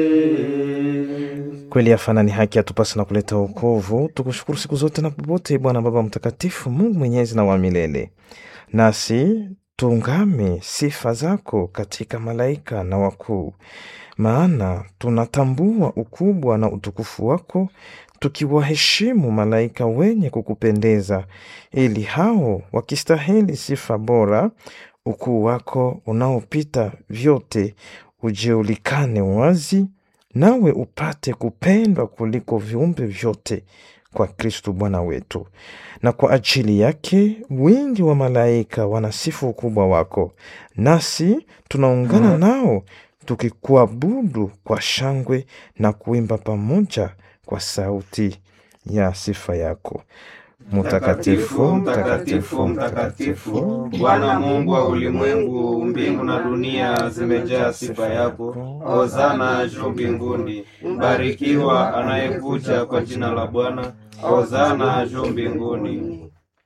Kweli yafana ni haki yatupasa na kuleta wokovu. Tukushukuru siku zote na popote, Bwana Baba Mtakatifu, Mungu mwenyezi na wa milele. Nasi tuungame sifa zako katika malaika na wakuu, maana tunatambua ukubwa na utukufu wako, tukiwaheshimu malaika wenye kukupendeza, ili hao wakistahili sifa bora, ukuu wako unaopita vyote ujeulikane wazi, nawe upate kupendwa kuliko viumbe vyote kwa Kristu Bwana wetu. Na kwa ajili yake wingi wa malaika wanasifu ukubwa wako, nasi tunaungana nao tukikuabudu kwa shangwe na kuimba pamoja kwa sauti ya sifa yako. Mutakatifu, mtakatifu, mtakatifu, Bwana Mungu wa ulimwengu, mbingu na dunia zimejaa sifa yako. Hosana juu mbinguni, mbarikiwa anayekuja kwa jina la Bwana. Hosana juu mbinguni.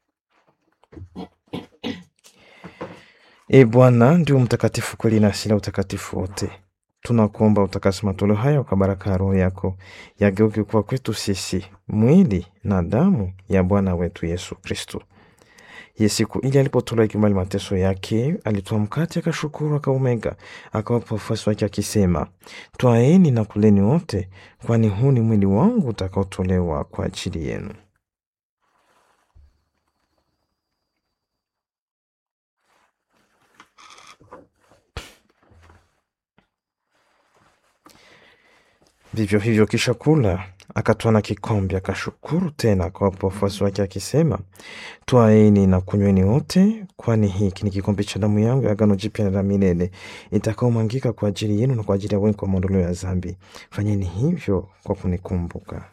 E Bwana, ndio mtakatifu kweli na asili ya utakatifu wote. Tunakuomba utakase matoleo haya kwa baraka ya Roho yako, yageuke kuwa kwetu sisi mwili na damu ya Bwana wetu Yesu Kristo. Ye siku ile alipotolewa ikubali mateso yake, alitoa mkate, akashukuru, akaumega, akawapa wafuasi wake akisema, twaeni na kuleni wote, kwani huu ni mwili wangu utakaotolewa kwa ajili yenu. Vivyo hivyo kisha kula, akatwaa na kikombe, akashukuru tena, akawapa wafuasi wake akisema, twaeni na kunyweni wote, kwani hiki ni kikombe cha damu yangu ya agano jipya na la milele, itakaomwangika kwa ajili yenu na kwa ajili ya wengi kwa maondoleo ya dhambi. Fanyeni hivyo kwa kunikumbuka.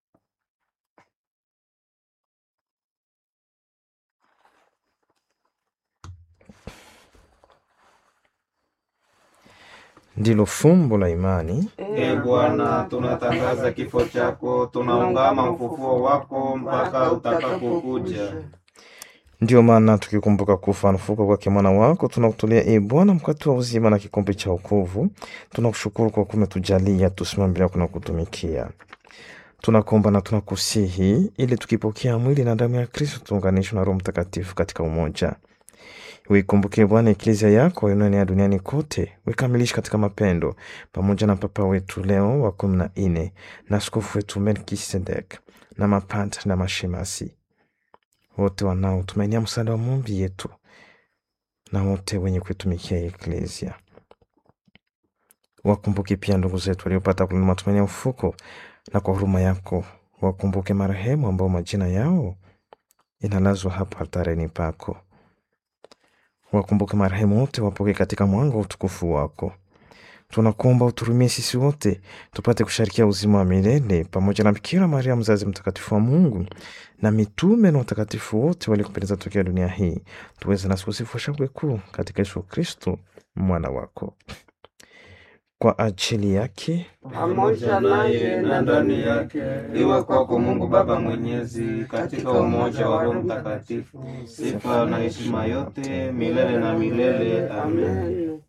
Ndilo fumbo la imani. E Bwana, tunatangaza kifo chako, tunaungama ufufuo wako mpaka utakapokuja. Ndiyo maana tukikumbuka kufa na kufufuka kwake mwana wako, tunakutolea e Bwana mkate wa uzima na kikombe cha wokovu. Tunakushukuru kwa kuwa umetujalia tusimame mbele yako na kutumikia. Tunakuomba na tunakusihi, ili tukipokea mwili na damu ya Kristo tuunganishwe na Roho Mtakatifu katika umoja. Uikumbuke Bwana eklezia yako inayoenea duniani kote, uikamilishe katika mapendo, pamoja na Papa wetu Leo wa kumi na nne na askofu wetu Melkisedek na mapadri na mashemasi wote wanaotumainia msaada wa maombi yetu na wote wenye kuitumikia eklezia. Wakumbuke pia ndugu zetu waliopata kulina matumaini ya ufuko, na kwa huruma yako wakumbuke marehemu ambao majina yao inalazwa hapa altareni pako. Wakumbuke marehemu wote, wapoke katika mwanga wa utukufu wako. Tunakuomba uturumie sisi wote tupate kusharikia uzima wa milele pamoja na Bikira Maria mzazi mtakatifu wa Mungu na mitume na watakatifu wote waliokupendeza tokea dunia hii, tuweze nasi kusifu shangwe kuu katika Yesu Kristo mwana wako. Kwa ajili yake pamoja naye na ndani yake, iwe kwako Mungu Baba Mwenyezi, katika umoja wa Roho Mtakatifu, sifa na heshima yote milele na milele. Amen.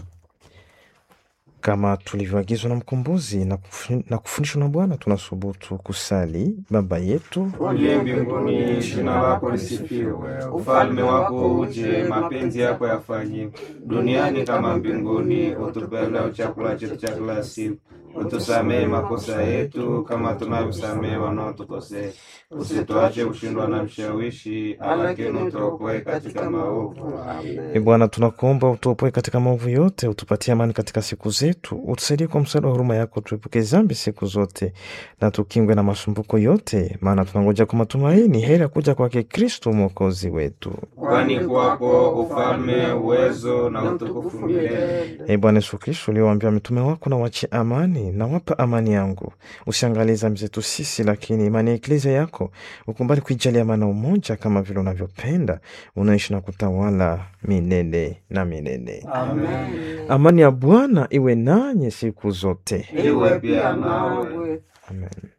kama tulivyoagizwa na mkombozi na kufu- na kufundishwa na Bwana, tunasubutu kusali: Baba yetu Uliye mbinguni, jina lako lisifiwe, ufalme wako uje, mapenzi yako yafanyike duniani kama mbinguni. Utupe leo chakula chetu cha kila siku, utusamehe makosa yetu kama tunavyosamehe wanaotukosea, usituache kushindwa na mshawishi, lakini utuokoe katika maovu. E Amen. Bwana, tunakuomba utuopoe katika maovu yote, utupatie amani katika siku zetu, utusaidie kwa msaada wa huruma yako, tuepuke dhambi siku zote na tukingwe na masumbuko yote, maana tunangoja kwa matumaini heri ya kuja kwake Kristo mwokozi wetu. Kwani kwako ufalme, uwezo na utukufu milele. E Bwana Yesu Kristo, uliowaambia mitume wako, na wachie amani na wapa amani yangu, usiangalie dhambi zetu sisi, lakini imani ya eklezia yako ukumbali kuijalia amani na umoja, kama vile unavyopenda, unaishi na kutawala milele na milele. Amen. Amani ya Bwana iwe nanyi siku zote. Iwe pia nawe. Amen.